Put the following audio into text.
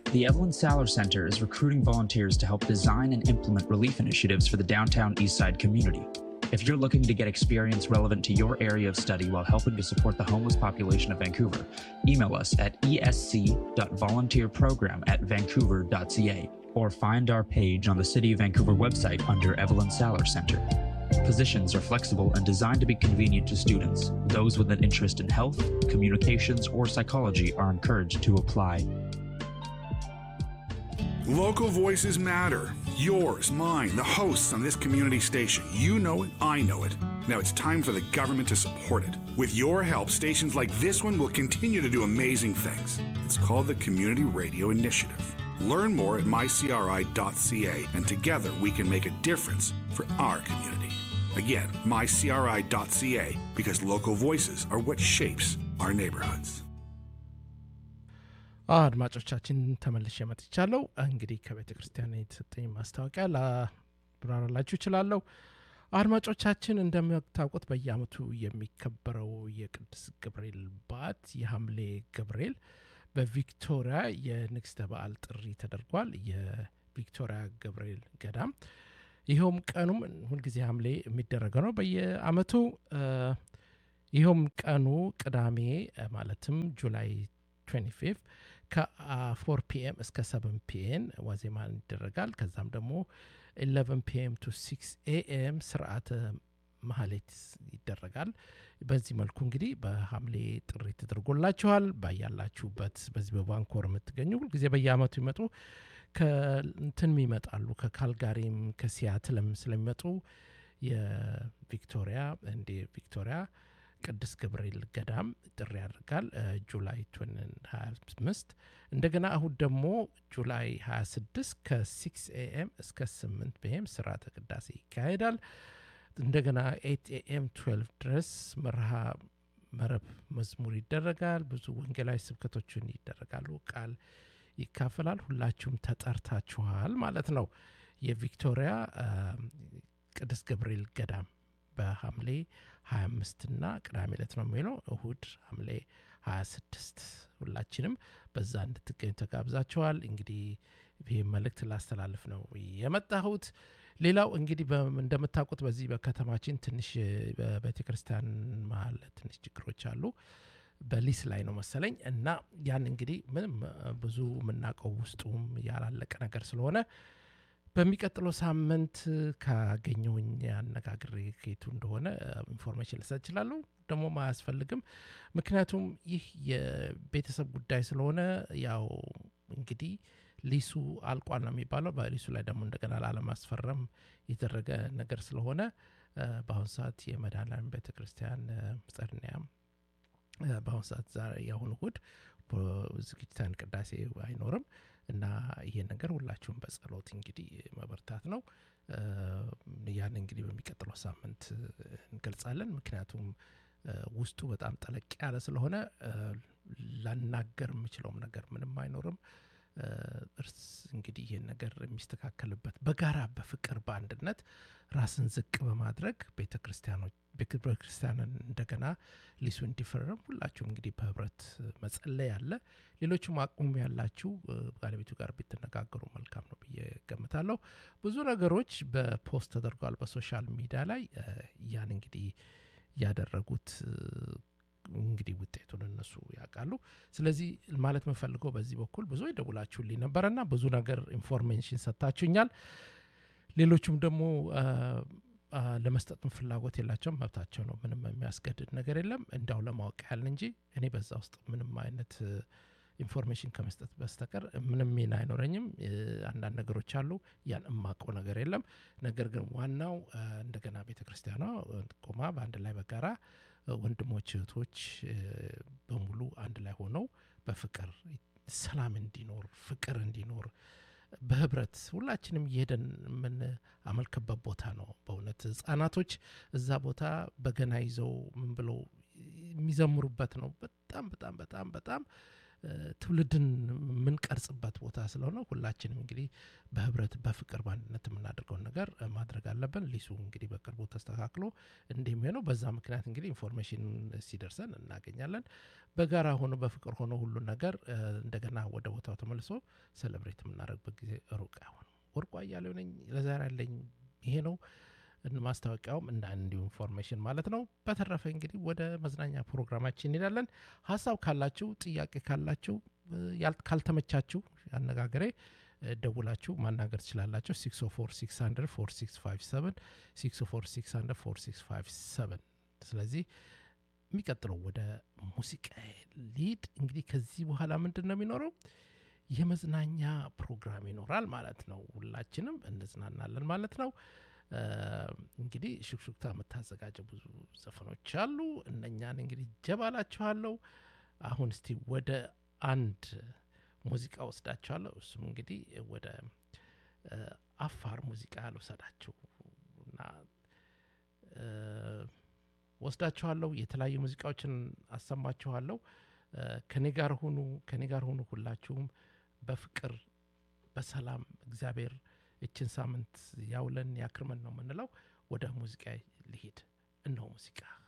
The Evelyn Saller Center is recruiting volunteers to help design and implement relief initiatives for the downtown Eastside community. If you're looking to get experience relevant to your area of study while helping to support the homeless population of Vancouver, email us at esc.volunteerprogram at vancouver.ca or find our page on the City of Vancouver website under Evelyn Saller Center. Positions are flexible and designed to be convenient to students. Those with an interest in health, communications, or psychology are encouraged to apply. Local voices matter. Yours, mine, the hosts on this community station. You know it, I know it. Now it's time for the government to support it. With your help, stations like this one will continue to do amazing things. It's called the Community Radio Initiative. Learn more at mycri.ca, and together we can make a difference for our community. Again, mycri.ca, because local voices are what shapes our neighborhoods. አድማጮቻችን ተመልሼ መጥቻለሁ። እንግዲህ ከቤተ ክርስቲያን የተሰጠኝ ማስታወቂያ ላብራራላችሁ እችላለሁ። አድማጮቻችን እንደምታውቁት በየዓመቱ የሚከበረው የቅዱስ ገብርኤል በዓት የሐምሌ ገብርኤል በቪክቶሪያ የንግሥተ በዓል ጥሪ ተደርጓል። የቪክቶሪያ ገብርኤል ገዳም ይኸውም ቀኑም ሁልጊዜ ሐምሌ የሚደረገው ነው በየዓመቱ ይኸውም ቀኑ ቅዳሜ ማለትም ጁላይ 25 ከ4 ፒኤም እስከ 7 ፒኤም ዋዜማ ይደረጋል። ከዛም ደግሞ 11 ፒኤም ቱ 6 ኤኤም ስርዓተ ማህሌት ይደረጋል። በዚህ መልኩ እንግዲህ በሐምሌ ጥሪ ተደርጎላችኋል። ባያላችሁበት በዚህ በቫንኮር የምትገኙ ሁልጊዜ በየአመቱ ይመጡ ከእንትን ይመጣሉ ከካልጋሪም ከሲያትልም ስለሚመጡ የቪክቶሪያ እንደ ቪክቶሪያ ቅዱስ ገብርኤል ገዳም ጥሪ ያደርጋል ጁላይ 25 እንደገና እሁድ ደግሞ ጁላይ 26 ከ6 ኤኤም እስከ 8 ፒኤም ስርዓተ ቅዳሴ ይካሄዳል እንደገና 8 ኤኤም 12 ድረስ መርሃ መረብ መዝሙር ይደረጋል ብዙ ወንጌላዊ ስብከቶችን ይደረጋሉ ቃል ይካፈላል ሁላችሁም ተጠርታችኋል ማለት ነው የቪክቶሪያ ቅዱስ ገብርኤል ገዳም በሐምሌ 25 እና ቅዳሜ ዕለት ነው የሚለው እሁድ ሐምሌ 26 ሁላችንም በዛ እንድትገኙ ተጋብዛችኋል እንግዲህ ይህ መልእክት ላስተላልፍ ነው የመጣሁት ሌላው እንግዲህ እንደምታውቁት በዚህ በከተማችን ትንሽ በቤተ ክርስቲያን መሀል ትንሽ ችግሮች አሉ በሊስ ላይ ነው መሰለኝ እና ያን እንግዲህ ምንም ብዙ የምናውቀው ውስጡም ያላለቀ ነገር ስለሆነ በሚቀጥለው ሳምንት ካገኘውኝ አነጋግሬ ከየቱ እንደሆነ ኢንፎርሜሽን ልሰጥ እችላለሁ ደግሞ አያስፈልግም ምክንያቱም ይህ የቤተሰብ ጉዳይ ስለሆነ ያው እንግዲህ ሊሱ አልቋል ነው የሚባለው በሊሱ ላይ ደግሞ እንደገና ላለማስፈረም የተደረገ ነገር ስለሆነ በአሁኑ ሰዓት የመድኃኔዓለም ቤተ ክርስቲያን ጸድኒያም በአሁኑ ሰዓት ዛሬ የአሁኑ እሁድ ዝግጅታን ቅዳሴ አይኖርም እና ይሄ ነገር ሁላችሁም በጸሎት እንግዲህ መበርታት ነው ያን እንግዲህ በሚቀጥለው ሳምንት እንገልጻለን ምክንያቱም ውስጡ በጣም ጠለቅ ያለ ስለሆነ ላናገር የምችለውም ነገር ምንም አይኖርም እርስ እንግዲህ ይህን ነገር የሚስተካከልበት በጋራ በፍቅር በአንድነት ራስን ዝቅ በማድረግ ቤተ ክርስቲያኖች ቤተ ክርስቲያንን እንደገና ሊሱ እንዲፈረም ሁላችሁም እንግዲህ በህብረት መጸለይ አለ ሌሎችም አቅሙም ያላችሁ ባለቤቱ ጋር ብትነጋገሩ መልካም ነው ብዬ ገምታለሁ ብዙ ነገሮች በፖስት ተደርጓል በሶሻል ሚዲያ ላይ ያን እንግዲህ ያደረጉት እንግዲህ ውጤቱን እነሱ ያውቃሉ ስለዚህ ማለት የምፈልገው በዚህ በኩል ብዙ ይደውላችሁልኝ ነበረና ብዙ ነገር ኢንፎርሜሽን ሰጥታችሁኛል ሌሎቹም ደግሞ ለመስጠትም ፍላጎት የላቸውም መብታቸው ነው ምንም የሚያስገድድ ነገር የለም እንዳው ለማወቅ ያህል እንጂ እኔ በዛ ውስጥ ምንም አይነት ኢንፎርሜሽን ከመስጠት በስተቀር ምንም ሚና አይኖረኝም አንዳንድ ነገሮች አሉ ያን እማቀው ነገር የለም ነገር ግን ዋናው እንደገና ቤተ ክርስቲያኗ ቆማ በአንድ ላይ በጋራ ወንድሞች እህቶች በሙሉ አንድ ላይ ሆነው በፍቅር ሰላም እንዲኖር ፍቅር እንዲኖር በህብረት ሁላችንም እየሄደን የምናመልክበት ቦታ ነው በእውነት ህጻናቶች እዛ ቦታ በገና ይዘው ምን ብለው የሚዘምሩበት ነው በጣም በጣም በጣም በጣም ትውልድን የምንቀርጽበት ቦታ ስለሆነ ሁላችንም እንግዲህ በህብረት በፍቅር በአንድነት የምናደርገውን ነገር ማድረግ አለብን። ሊሱ እንግዲህ በቅርቡ ተስተካክሎ እንደሚሆነው በዛ ምክንያት እንግዲህ ኢንፎርሜሽን ሲደርሰን እናገኛለን። በጋራ ሆኖ በፍቅር ሆኖ ሁሉን ነገር እንደገና ወደ ቦታው ተመልሶ ሴሌብሬት የምናደርግበት ጊዜ ሩቅ አይሆንም። ወርቁ አያሌው ነኝ። ለዛሬ ያለኝ ይሄ ነው። ማስታወቂያውም እንደ እንዲሁ ኢንፎርሜሽን ማለት ነው። በተረፈ እንግዲህ ወደ መዝናኛ ፕሮግራማችን እንሄዳለን። ሀሳብ ካላችሁ፣ ጥያቄ ካላችሁ፣ ካልተመቻችሁ አነጋገሬ ደውላችሁ ማናገር ትችላላችሁ። 604 604 ስለዚህ የሚቀጥለው ወደ ሙዚቃ ሊድ እንግዲህ ከዚህ በኋላ ምንድን ነው የሚኖረው? የመዝናኛ ፕሮግራም ይኖራል ማለት ነው። ሁላችንም እንዝናናለን ማለት ነው። እንግዲህ ሹክሹክታ የምታዘጋጀው ብዙ ዘፈኖች አሉ። እነኛን እንግዲህ ጀባላችኋለሁ። አሁን እስቲ ወደ አንድ ሙዚቃ ወስዳችኋለሁ። እሱም እንግዲህ ወደ አፋር ሙዚቃ ልውሰዳችሁ እና ወስዳችኋለሁ። የተለያዩ ሙዚቃዎችን አሰማችኋለሁ። ከኔ ጋር ሁኑ፣ ከኔ ጋር ሁኑ። ሁላችሁም በፍቅር በሰላም እግዚአብሔር እችን ሳምንት ያውለን ያክርመን ነው የምንለው። ወደ ሙዚቃ ልሂድ። እነሆ ሙዚቃ